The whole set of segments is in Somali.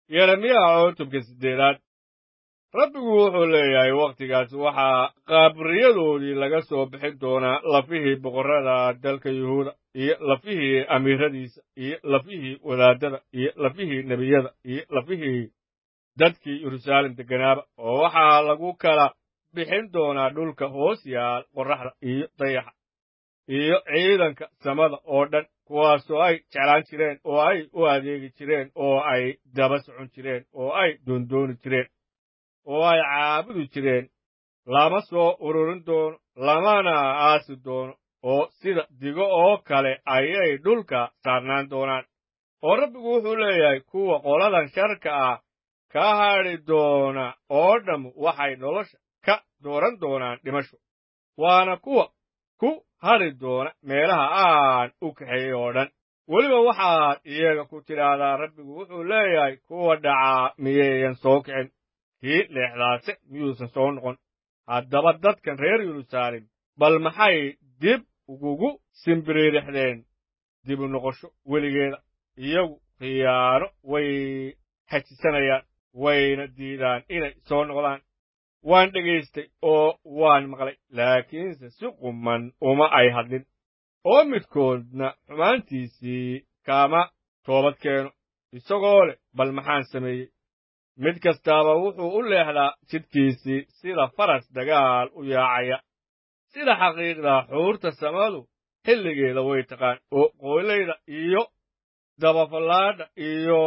yeremiyaha cutubka siddeedaad rabbigu wuxuu leeyahay wakhtigaas waxaa qaabriyadoodii laga soo bixin doonaa lafihii boqorrada dalka yuhuuda iyo lafihii amiiradiisa iyo lafihii wadaaddada iyo lafihii nebiyada iyo lafihii dadkii yeruusaalem degganaaba oo waxaa lagu kala bixin doonaa dhulka hoos yaal qorraxda iyo dayaxa iyo ciidanka samada oo dhan kuwaasoo ay jeclaan jireen oo ay u adeegi jireen oo ay daba socon jireen oo ay doondooni jireen oo ay caabudi jireen lama soo ururin doono lamana aasi doono oo sida digo oo kale ayay dhulka saarnaan doonaan oo rabbigu wuxuu leeyahay kuwa qoladan sharka ah ka hadhi doona oo dhamm waxay nolosha ka dooran doonaan dhimasho waana kuwa ku hadhi doona meelaha aan u kaxeeyey oo dhan weliba waxaad iyaga ku tidhaahdaa rabbigu wuxuu leeyahay kuwa dhacaa miyayan soo kicin kii leexdaase miyuusan soo noqon haddaba dadkan reer yeruusaalem bal maxay dib ugugu simbiriirixdeen dibu noqosho weligeeda iyagu khiyaano way hajisanayaan wayna diidaan inay soo noqdaan waan dhegaystay oo waan maqlay laakiinse si quman uma ay hadlin oo midkoodna xumaantiisii kaama toobad keeno isagoo leh bal maxaan sameeyey mid kastaaba wuxuu u leexdaa jidhkiisii sida faras dagaal u yaacaya sida xaqiiqda xuurta samadu xilligeeda way taqaan oo qoylayda iyo dabafallaadha iyo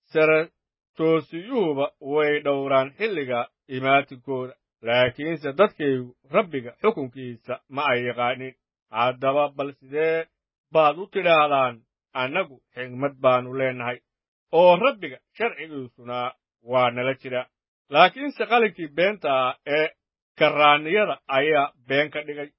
saratoosiyuhuba way dhowraan xilliga imaatinkooda laakiinse dadkaygu rabbiga xukunkiisa ma ay yaqaanin haddaba bal sidee baad u tidhaahdaan annagu xigmad baannu leennahay oo rabbiga sharcigiisuna waa nala jira laakiinse qalinkii beenta ah ee karraanniyada ayaa been ka dhigay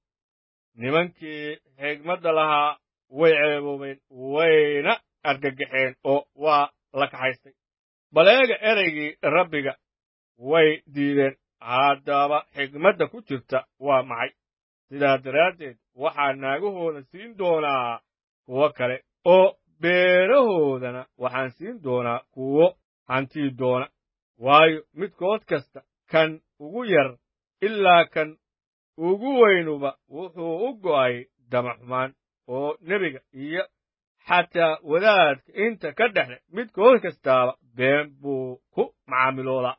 nimankii xigmadda lahaa way ceeboobeen wayna argagaxeen oo waa la kaxaystay bal eega ereygii rabbiga way diideen haddaba xigmadda ku jirta waa maxay sidaa daraaddeed waxaa naagahooda siin doonaa kuwo kale oo beerahoodana waxaan siin doonaa kuwo hantii doona waayo midkood kasta kan ugu yar ilaa kan ugu weynuba wuxuu u go'ay damaxumaan oo nebiga iyo xataa wadaadka inta ka dhexle midkood kastaaba been buu ku macaamiloodaa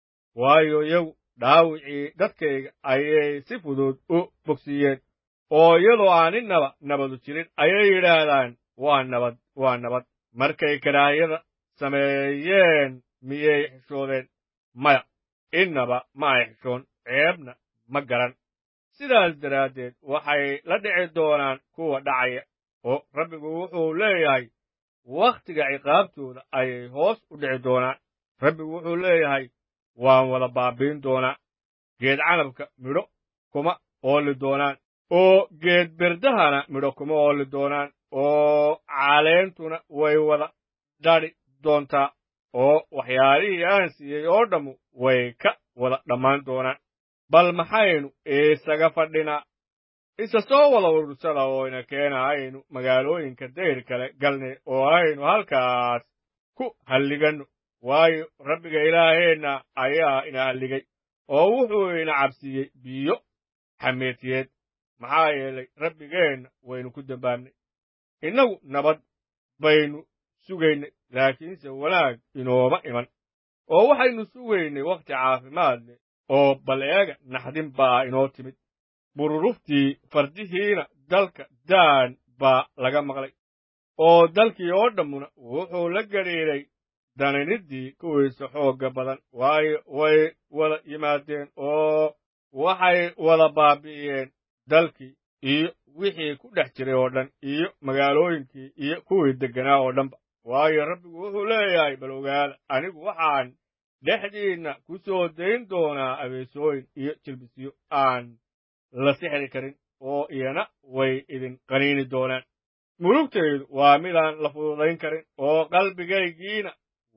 waayo iyagu dhaawicii dadkayga ayay si fudud u bogsiiyeen oo iyadoo aan innaba nabadu jirin ayay yidhaahdaan waa nabad waa nabad markay karaahiyada sameeyeen miyay xishoodeen maya innaba ma ay xishoon ceebna ma garan sidaas daraaddeed waxay la dhici doonaan kuwa dhacaya oo rabbigu wuxuu leeyahay wakhtiga ciqaabtooda ayay hoos u dhici doonaan rabbigu wuxuu leeyahay waan wada baabiin doonaa geed canabka midho kuma ooli doonaan oo geed berdahana midho kuma ooli doonaan oo caleentuna way wada dhadhi doontaa oo waxyaalihii aan siiyey oo dhammu way ka wada dhammaan doonaan bal maxaynu isaga fadhinaa isa soo wada urursada oo ina keena aynu magaalooyinka dayr kale galnay oo aynu halkaas ku halliganno waayo rabbiga ilaaheenna ayaa ina halligay oo wuxuu ina cabsiiyey biyo xameetiyeed maxaa yeelay rabbigeenna waynu ku dambaabnay innagu nabad baynu sugaynay laakiinse wanaag inooma iman oo waxaynu sugaynay wakhti caafimaad leh oo bal eega naxdin baa inoo timid bururuftii fardihiina dalka daan baa laga maqlay oo dalkii oo dhammuna wuxuu la gadhiidhay daniniddii kuwiisa xoogga badan waayo way wada yimaadeen oo waxay wada baabi'iyeen dalkii iyo wixii ku dhex jiray oo dhan iyo magaalooyinkii iyo kuwii degganaa oo dhanba waayo rabbigu wuxuu leeyahay bal ogaada anigu waxaan dhexdiinna ku soo dayn doonaa abeesooyin iyo jilbisyo aan la sixri karin oo iyana way idin qaniini doonaan mulugtaydu waa midaan la fududayn karin oo qalbigaygiina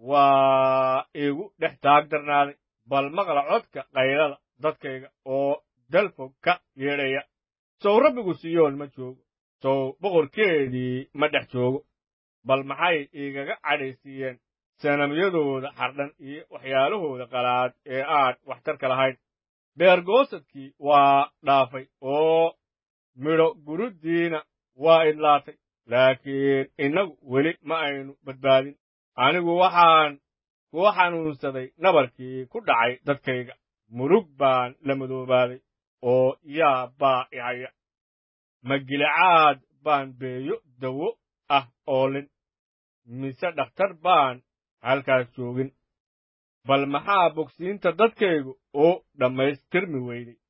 waa igu dhex taag darnaaday bal maqla codka qaylada dadkayga oo dalfog ka yeedhaya sow rabbigu siyoon ma joogo sow boqorkeedii ma dhex joogo bal maxay igaga cadhaysiiyeen sanamyadooda xardhan iyo waxyaalahooda qalaad ee aan waxtarka lahayn beergoosadkii waa dhaafay oo midho guruddiina waa idlaatay laakiin innagu weli ma aynu badbaadin anigu waxaan kuu xanuunsaday nabarkii ku dhacay dadkayga murug baan la madoobaaday oo yaa baa ihaya magilicaad baan beeyo dawo ah oolin mise dhakhtar baan halkaas joogin bal maxaa bogsiinta dadkaygu u dhammaystirmi weyday